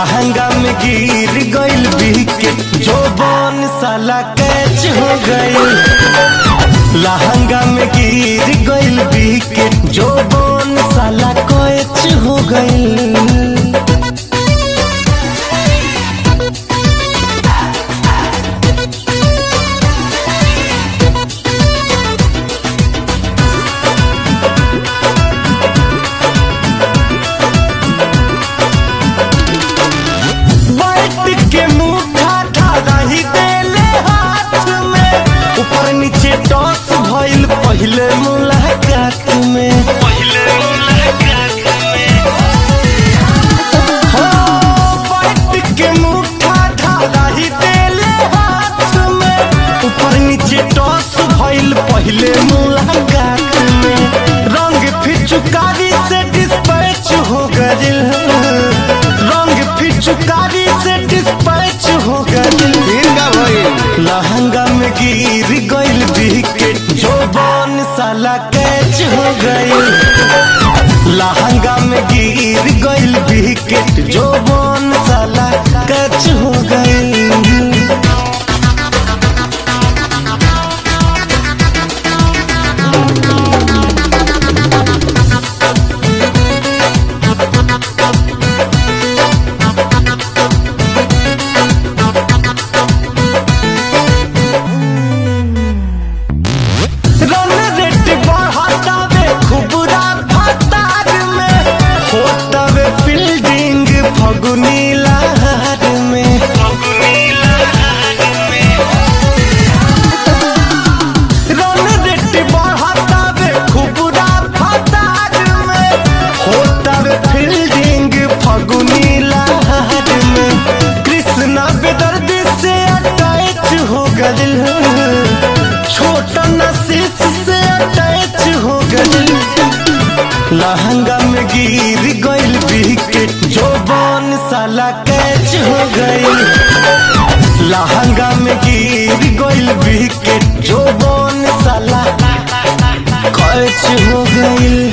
लहंगा में गिर गइल बिके जो बन साला कैच हो गइल लहंगा में गिर गइल बिके जो बन साला कैच हो गइल बैठ के मुठा ढाला ही देले हाथ में ऊपर नीचे टॉस भइल पहले मुलाकात में पहले मुलाकात में हो बैठ के मुठा ढाला ही देले हाथ में ऊपर नीचे टॉस भइल पहले मुलाकात में रंग फिचुकारी से डिस्पैच हो गइल रंग फिचुकारी से डिस्पैच हो गइल इनका भइल लहंगा में गिर गइल विकेट जो बन साला कैच हो गइल लहंगा में गिर गइल विकेट जो बन साला कैच हो गइल रन रेट बढ़ातावे खुबरा फतार में होतावे फील्डिंग फगुनी लहर में रन रेट बढ़ातावे खुबरा फतार में होतावे फील्डिंग फगुनी लहर में कृष्णा बेदर्दी से अटैच हो गइल छोटा नसीस से अटैच हो गइल लहंगा में गिर गइल विकेट जो बन साला कैच हो गइल लहंगा में गिर गइल विकेट जो बन साला कैच हो गइल